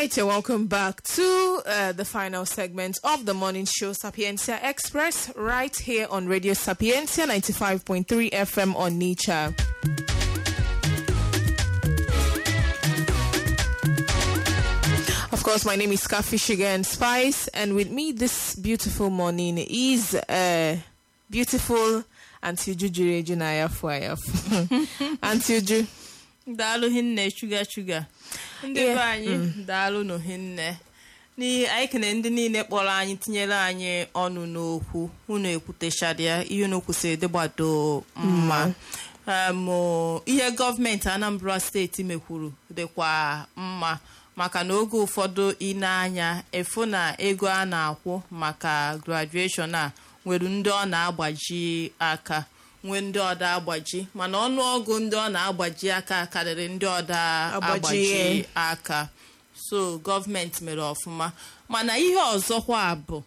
right, you're welcome back to uh, the final segment of the morning show, Sapientia Express, right here on Radio Sapientia 95.3 FM on Nature. Of course, my name is Kafi Sugar and Spice, and with me this beautiful morning is uh, beautiful Auntie Uju Jureju na ayafu ayafu. Auntie Uju. daalụ hinne chuga chuga ndị Yeah, be anyị daalụ nụ hinne n'ihi anyị kene ndị niile kpọrọ anyị tinyere anyị ọnụ n'okwu unu ekwutechara ihe unu kwụsịrị dịgbado mma Em, ihe gọọmenti anambra steeti mekwuru dịkwa mma maka na oge ụfọdụ ine anya efu na ego a na-akwụ maka graduation a nwere ndị ọ na-agbaji aka nwee ndị ọda agbaji mana ọnụọgụ ndị ọ na-agbaji aka karịrị ndị ọda Agbaji, agbaji eh. aka so gọọmenti mere ọfụma mana ihe ọzọkwa bụ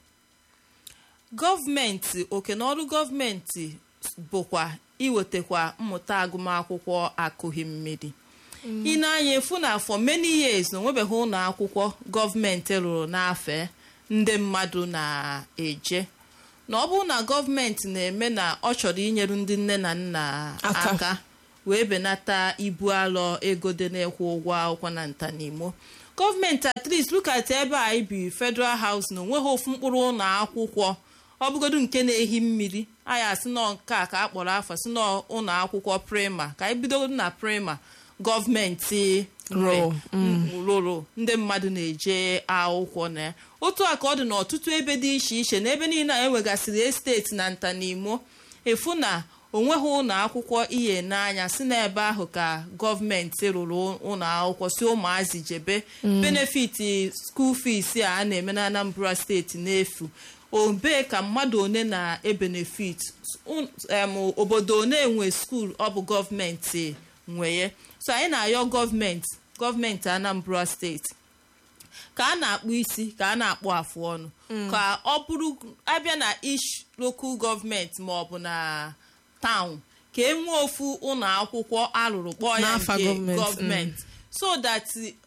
gọọmenti oke na ọrụ gọọmenti bụkwa iwetakwa mmụta agụmakwụkwọ akụghị mmiri ị na-anya efu na for many years na onwebeghị ụlọ akwụkwọ gọọmenti rụrụ n'afe ndị mmadụ na-eje na ọ bụrụ na gọọmenti na-eme na ọ chọrọ inyeru ndị nne na nna Aka. aka wee benata ibu alọ ego dị na-ekwu ụgwọ akwụkwọ na ntanimo gọọmenti at least look at ebe anyị bi federal house na onweghị ofu mkpụrụ ụlọ akwụkwọ ọ bụgodu nke na-ehi mmiri anyị asị nọ nke a ka a kpọrọ afọ si nọ ụlọ akwụkwọ prima ka anyị bidogodu na prima gọọmenti nwe Rụrụ, rụrụ ndị mmadụ na-eje akwụkwọ na ya otu a ka ọ dị n'ọtụtụ ebe dị iche iche n'ebe niile a enwegasịrị esteti na ntanimo efu na onweghị ụlọ akwụkwọ ihe n'anya si n'ebe ahụ ka gọọmenti rụrụ ụlọ akwụkwọ si ụmụazị jebe benefiti skuul fees a a na-eme na anambra steeti n'efu obe ka mmadụ one na-ebenefit Un- em, obodo one nwe skuul ọ bụ gọọmenti nweye so anyị na-ayọ gọọmenti gọọmenti anambra steeti ka a na-akpụ isi ka a na-akpụ afụ ọnụ ka ọ bụrụ abịa na ish lokal gọọmenti ma ọ bụ na taụn ka e nwee ofu ụlọ akwụkwọ alụrụ kpọọ ya N'afa nke gọọmenti, gọọmenti so that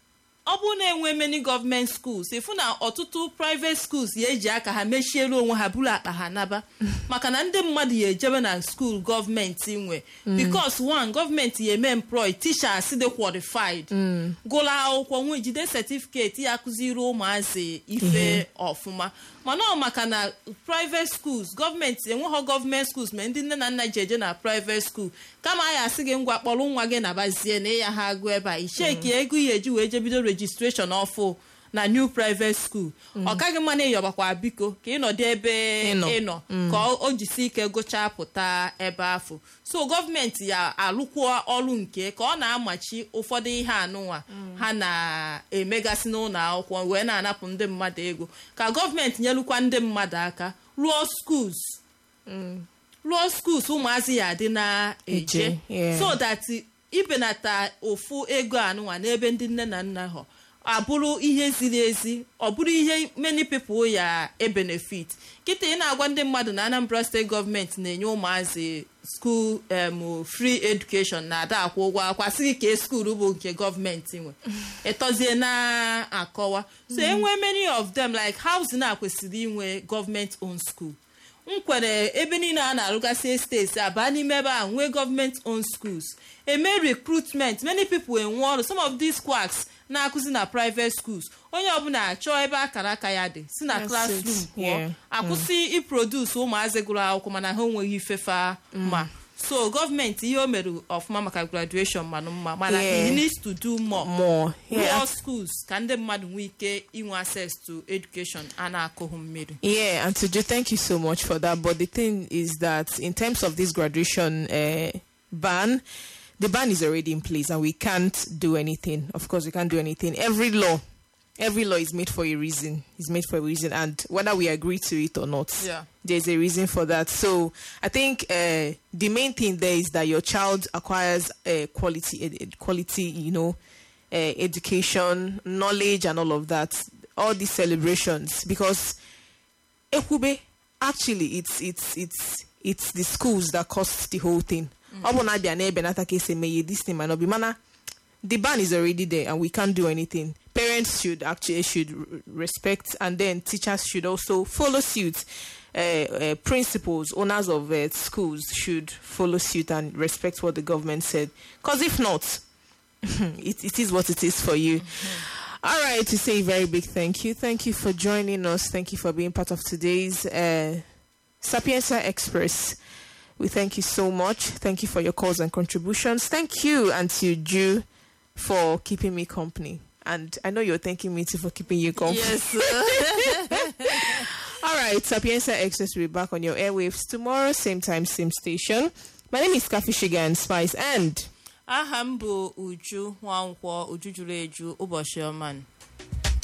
ọ bụrụ na enwe many gọọmenti schools ịfụ na ọtụtụ private schools ya eji aka ha mechielu onwe ha buru akpa ha naba maka na ndị mmadụ ya ejebe na skuul gọọmenti nwe because one gọọmenti ya eme employ teachers dị qualified gụrụ akwụkwọ nwee jide certificate ya akụziri ụmụazị ife ọfụma mana ọ maka na private schools gọọmenti enweghọ gọọmenti schools ma ndị nne na nna ji eje na private school kama a ya asị gị ngwa kpọrọ nwa gị nabazie na ịya ha agụ ebe a icheki ego ya eji wee jebido registration ọfụ na new private school ọ kaghị mma na ịyọbakwa biko ka ịnọdụ ebe Ịnọ. ịnọ ka ọ o jisi ike gụchaa pụta ebe afọ so gọọmenti ya alụkwuo ọrụ nke ka ọ na-amachi ụfọdụ ihe anụnwa ha na-emegasị n'ụlọ akwụkwọ wee na-anapụ ndị mmadụ ego ka gọọmenti nyelukwa ndị mmadụ aka rụọ skuls rụọ skuls ụmụazị ya adị na-eje Eje, yeah. so that ibenata ofu ego anụnwa n'ebe ndị nne na nna ha abụrụ ihe ziri ezi ọ bụrụ ihe many people ya ebenefit kịta ị na-agwa ndị mmadụ na anambra steeti gọọmenti na-enye ụmụazị skuul em free education na ada akwụ ụgwọ akwa sịghị ka skuul bụ nke gọọmenti nwe ịtọzie na-akọwa so enwe many of them like housing a kwesịrị inwe gọọmenti own school m kwere ebe niile a na-arụgasị esteti abaa n'ime ebe a nwee gọọmenti own schools eme recruitment many people enwe ọrụ some of these quacks na-akụzi na private schools onye ọbụla chọọ ebe akara aka ya dị si na That's classroom it, pụọ yeah. akwụsị iproduce ụmụazị gụrụ akwụkwọ mana ha enweghị ifefa ma so gọọmenti ihe o mere ọfụma maka graduation manụ mma mana Yeah. he needs to do more More. Yeah. More schools ka ndị mmadụ nwee ike inwe access to education a na-akụghị mmiri Yeah, and Tuju, thank you so much for that. But the thing is that in terms of this graduation uh, ban, the ban is already in place and we can't do anything. Of course, we can't do anything. Every law, every law is made for a reason. Is made for a reason, and whether we agree to it or not, Yeah. there's a reason for that. So I think uh, the main thing there is that your child acquires uh, quality, ed- ed- quality, you know, uh, education, knowledge, and all of that. All these celebrations, because Ekwube, actually, it's it's it's it's the schools that cost the whole thing. Ọ bụ na abịa na ebe nata ka esi eme ihe, this thing might not be mana the ban is already there and we can't do anything. Parents parents should actually should r- respect, and then teachers should also follow suit. Uh, uh, principals, owners of uh, schools should follow suit and respect what the government said. Because if not, it, it is what it is for you. All right, to say a very big thank you. Thank you for joining us. Thank you for being part of today's uh, Sapienza Express. We thank you so much. Thank you for your calls and contributions. Thank you, Auntie Ju, for keeping me company. And I know you're thanking me too for keeping you company. yes All right, Sapienza Express will be back on your airwaves tomorrow, same time, same station. My name is Kafi Sugar and Spice, and aha m bụ uju nwankwọ uju juru eju ụbọchị ọma